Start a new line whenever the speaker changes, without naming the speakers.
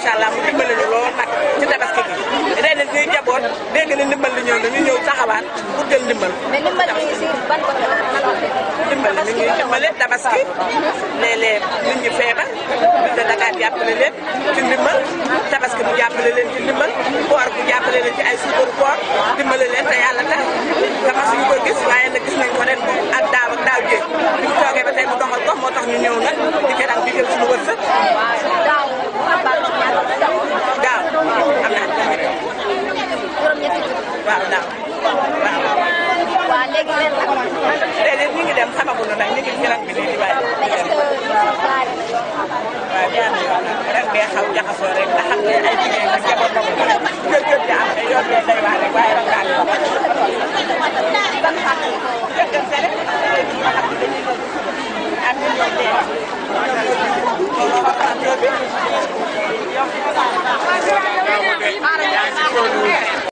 macha allah mu dimbali ñu lool nag ci tabaski gi ren it ñuy jaboot dégg na ndimbal li ñëw na ñu ñëw taxawaat pour jël ndimbal
mais ndimbal bi si ban côté la
dimbal mi ngi dimbale tabaski léeg-léeg nit ñi feebar bi de Dakar jàppale leen ci ndimbal tabaski bu jàppale leen ci ndimbal koor bu jàppale leen ci ay suukaru koor dimbale leen te yàlla tax dama suñu ko gis waaye nag gis nañ ko ren moom ak daaw ak daaw jéeg bi mu toogee ba tey mu doxal ko moo tax ñu ñëw nag di ko daan digal suñu wërsëg
daaw abal ñaata daaw
daaw am na
juróom-ñetti
waaw daaw waaw
waa léegi ren nag
léeg-léeg ñu ngi dem xamaguñu nag ñu ngi ci ren bi nii di bàyyi
mais est-ce que gaar yi
waaw jaar na yoon ren bee xaw jaxasoo rek nga xam ne ay jigéen ak jabar na ko kër kër ja am te yoon bee day waar rek waaye ren daal
ban fàttali ko